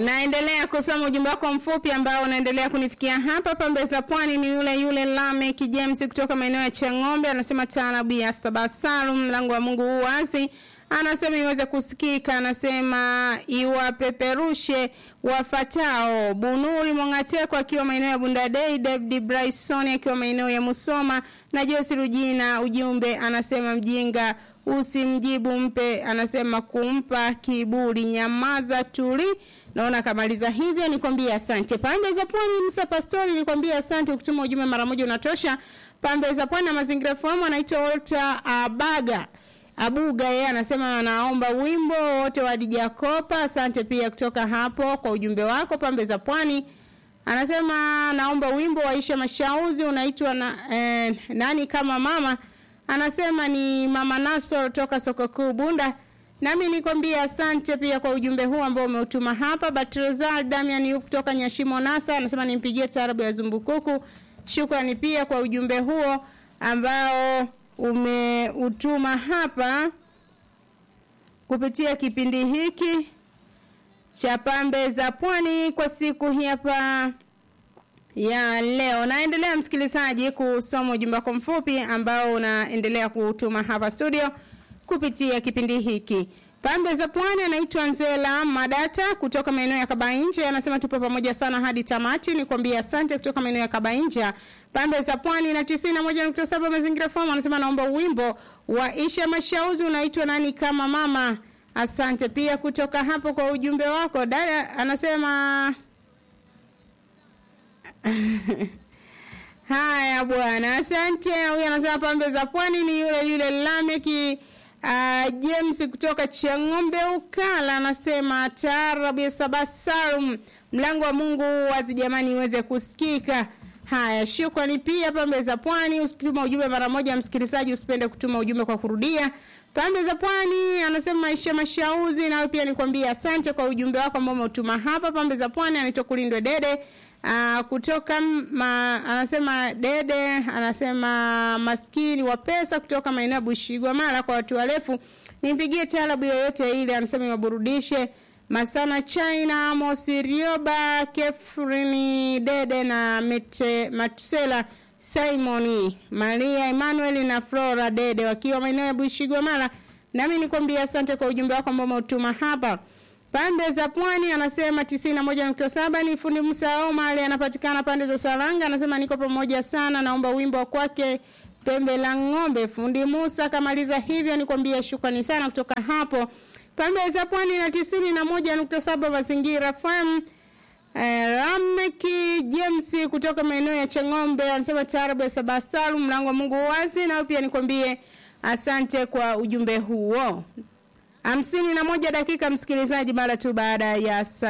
Naendelea kusoma ujumbe wako mfupi ambao unaendelea kunifikia hapa. Pembe za Pwani ni yule yule Lamek James kutoka maeneo ya Chang'ombe, anasema taarabu ya Saba Salum, mlango wa Mungu huu wazi anasema iweze kusikika, anasema iwapeperushe wafatao. Bunuri Mongateko akiwa maeneo ya Bundadei, David Bryson akiwa maeneo ya Musoma na Josi Rujina. Ujumbe anasema mjinga usimjibu mpe, anasema kumpa kiburi, nyamaza tuli. Naona kamaliza hivyo, nikwambie asante. Pande za Pwani, Musa Pastori, nikwambie asante. Ukituma ujumbe mara moja unatosha. Pande za Pwani na mazingira fahamu, anaitwa Walter Abaga Abuga yeye anasema anaomba wimbo wote wa Dija Kopa. Asante pia kutoka hapo kwa ujumbe wako pambe za pwani. Anasema naomba wimbo wa Aisha Mashauzi unaitwa na, eh, nani kama mama. Anasema ni Mama Naso toka soko kuu Bunda. Nami nikwambia asante pia kwa ujumbe huu ambao umeutuma hapa. Batrezal Damian yu kutoka Nyashimo Nasa anasema nimpigie taarabu ya Zumbukuku. Shukrani pia kwa ujumbe huo ambao umeutuma hapa kupitia kipindi hiki cha pambe za pwani kwa siku hii hapa ya leo. Naendelea msikilizaji kusoma ujumbe wako mfupi ambao unaendelea kutuma hapa studio kupitia kipindi hiki. Pambe za Pwani anaitwa Nzela Madata kutoka maeneo ya Kabainja anasema tupo pamoja sana hadi tamati. Nikwambia asante kutoka maeneo ya Kabainja. Pambe za Pwani na 91.7 mazingira forum anasema naomba wimbo wa Isha Mashauzi unaitwa nani kama mama. Asante pia kutoka hapo kwa ujumbe wako. Dada anasema Haya bwana, asante. Huyu anasema pambe za Pwani ni yule yule Lameki Uh, James kutoka Chang'ombe Ukala anasema taarabu ya Sabasarum, mlango wa Mungu wazi jamani iweze kusikika. Haya, shukrani pia pambe za Pwani. Usituma ujumbe mara moja, msikilizaji, usipende kutuma ujumbe kwa kurudia. Pambe za Pwani anasema Maisha Mashauzi, nawe pia nikwambia asante kwa ujumbe wako ambao umetuma hapa. Pambe za Pwani anaitwa Kulindwe Dede Uh, kutoka ma, anasema Dede anasema maskini wa pesa kutoka maeneo ya Bushigwa mara kwa watu warefu nimpigie taarabu yoyote ile anasema iwaburudishe Masana China Amos Rioba Kefrini Dede na Mete, Matusela Simoni Maria Emmanuel na Flora Dede wakiwa maeneo ya Bushigwa mara nami nikwambia asante kwa ujumbe wako ambao umetuma hapa Pande za Pwani anasema 91.7 ni fundi Musa Omar anapatikana pande za Saranga anasema niko pamoja sana naomba wimbo wa kwake Pembe la Ng'ombe fundi Musa kamaliza hivyo nikwambia shukrani sana kutoka hapo Pande za Pwani na 91.7 mazingira FM Eh, Rameki James kutoka maeneo ya Chang'ombe anasema taarabu ya Sabasalu mlango wa Mungu wazi na pia nikwambie asante kwa ujumbe huo hamsini na moja dakika msikilizaji mara tu baada ya saa